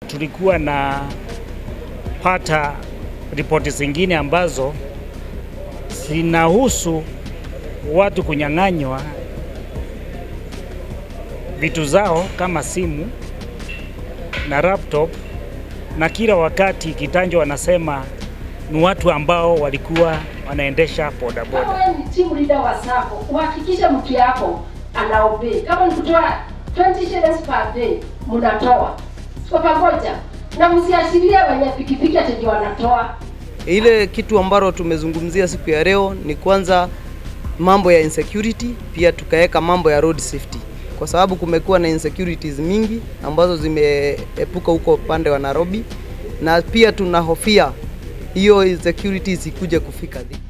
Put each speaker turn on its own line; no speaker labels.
Tulikuwa na pata ripoti zingine ambazo zinahusu watu kunyang'anywa vitu zao kama simu na laptop, na kila wakati kitanjo wanasema ni watu ambao walikuwa wanaendesha bodaboda.
Kama wewe ni team leader wa SACCO, uhakikishe mtu yako anaobey. Kama ni kutoa 20 shillings per day, mnatoa kwa pamoja, na msiashirie wenye pikipiki ati wanatoa.
Ile kitu ambalo tumezungumzia siku ya leo ni kwanza mambo ya insecurity, pia tukaweka mambo ya road safety, kwa sababu kumekuwa na insecurities mingi ambazo zimeepuka huko upande wa Nairobi, na pia tunahofia hiyo insecurities ikuje kufika Thika.